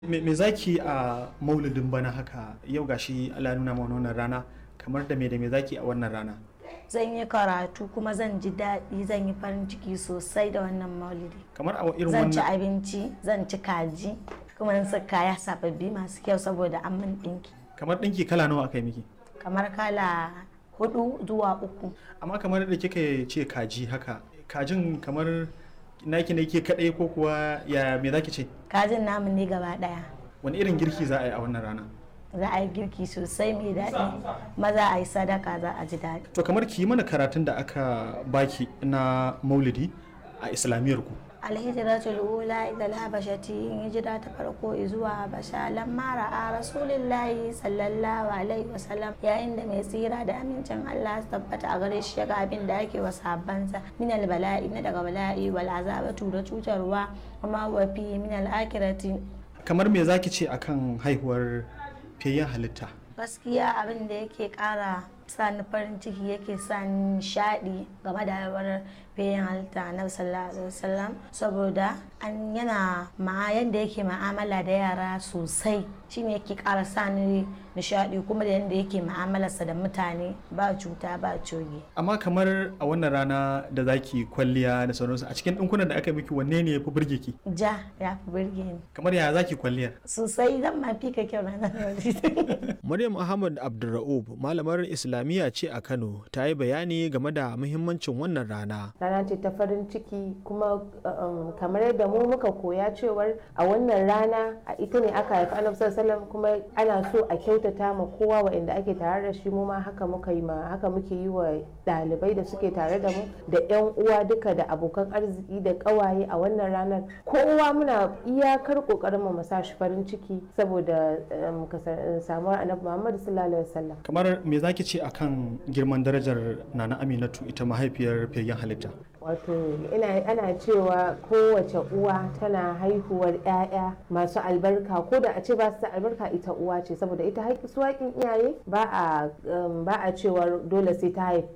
me zaki a maulidin bana haka yau gashi Allah ya nuna mana wannan rana kamar da me da me zaki a wannan rana zan yi karatu kuma zan ji daɗi zan yi farin ciki sosai da wannan maulidi kamar a irin zan ci wannan abinci zan ci kaji kuma zan saka kaya sababbi masu kyau saboda an min ɗinki kamar dinki kala nawa aka yi miki kamar kala hudu zuwa uku amma kamar da kika ce kaji haka kajin kamar naki ne ke kadai ko kuwa ya me zaki ce kajin namu ne gaba ɗaya wani irin girki za a yi a wannan rana za a yi girki sosai mai daɗi maza a yi sadaka za a ji daɗi to kamar ki yi mana karatun da aka baki na maulidi a islamiyyar ku alhijratul ula ila alhabashati in hijira ta farko zuwa habasha lamma ra'a rasulillahi sallallahu alaihi wasallam yayin da mai tsira da amincin Allah su tabbata a gare shi ga abin da ake wa sahabbansa min albala'i na daga bala'i wal azabatu da cutarwa kuma wa fi min al-akhirati kamar me zaki ce akan haihuwar fiyayyen halitta gaskiya abin da yake kara sa ni farin ciki yake sa ni nishadi game da haihuwar bayan halitta na sallallahu alaihi wasallam saboda an yana ma yanda yake ma'amala da yara sosai shine yake kara sa ni nishadi kuma da yanda yake ma'amalarsa da mutane ba cuta ba coge amma kamar a wannan rana da zaki kwalliya da sauransu a cikin dinkunan da aka miki wanne ne ya fi burge ki ja ya fi burge ni kamar ya zaki kwalliyar sosai zan ma fi ka kyau ranar yau Maryam Ahmad Abdulra'ub malamar Islamiyya ce a Kano ta yi bayani game da muhimmancin wannan rana. rana ce ta farin ciki kuma um, kamar yadda mu muka koya cewar a wannan rana a ita ne aka haifi annabi sallallahu alaihi wasallam kuma ana so a kyautata ma kowa waɗanda ake tare da shi mu ma haka muka yi ma haka muke yi wa ɗalibai da suke tare da mu da yan uwa duka da abokan arziki da ƙawaye a wannan ranar kowa muna iyakar ƙoƙarin mu sa shi farin ciki saboda um, kasar- samuwar annabi Muhammad sallallahu alaihi wasallam kamar me zaki ce akan girman darajar nana aminatu ita mahaifiyar fiyayyen halitta wato ina ana cewa kowace uwa tana haihuwar 'ya'ya masu albarka ko da a ce ba su da albarka ita uwa ce saboda ita haƙi su haƙin iyaye ba a um, ba a cewa dole sai ta haifi